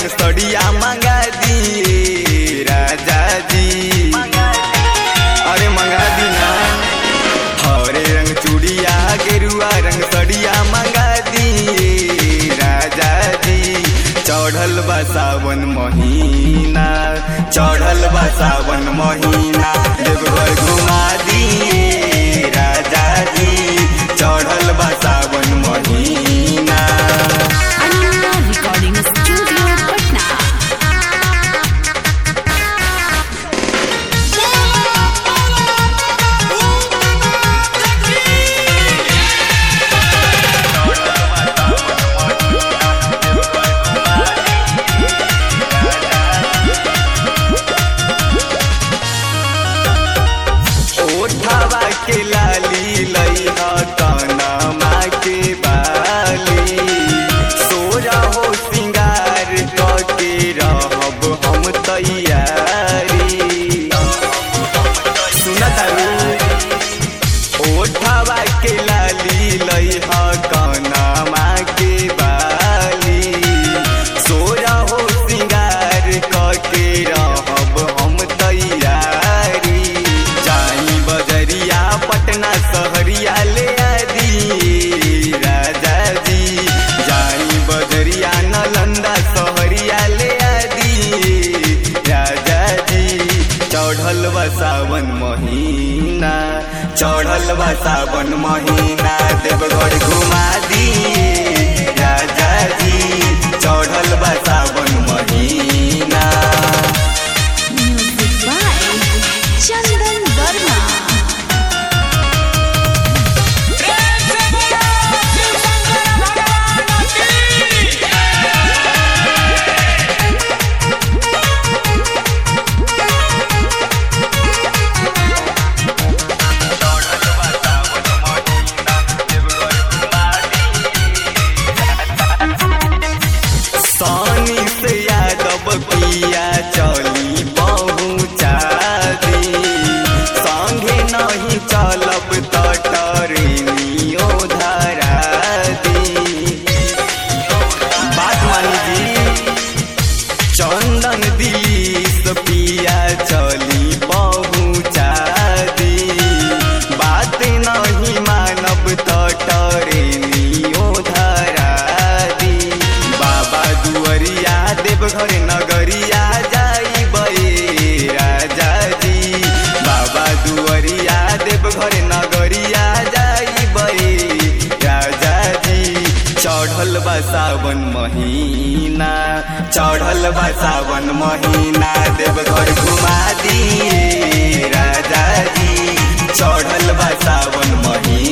सड़िया मंगा दिए राजा जी अरे मंगा दी ना हरे रंग चूड़िया गेरुआ रंग सड़िया मंगा दिए राजा जी चढ़ल बा सावन महीना चढ़ल बा सावन महीना देवघर घुमा दिए राजा जी चढ़ल बा सावन महीना Ananya Recording Studio, Patna. ओठवा के लाली लइहा कनमा के बाली सोरा हो सिंगार के रहब हम तैयारी सुनत ओठवा के लाली लइहा कनमा के बाली सोरा हो सिंगार के रहब हम तैयारी जाई बजरिया पटना सहरिया ले आदि राजा जी जाई बजरिया नालंदा सहरिया ले आदि राजा जी चढ़ल बा सावन महीना चढ़ल बा सावन महीना देवघर घुमा दिए राजा जी चढ़ल बा सावन महीना Music by Chandan Verma. सानी से यादव पिया चली पहुँचा दी संगे नहीं चलब त टरेनियो धरा दी बात मानी जी चंदन दिलीस पिया चली पहुँचा दी बात नहीं मानब त टरेनियो धरा दी बाबा दुअरिया देवघर नगरिया जाई बे राजा जी बाबा दुअरिया देवघर नगरिया जाई बे राजा जी चढ़ल बा सावन महीना चढ़ल बा सावन महीना देवघर घुमा दिए राजा जी चढ़ल बा सावन महीना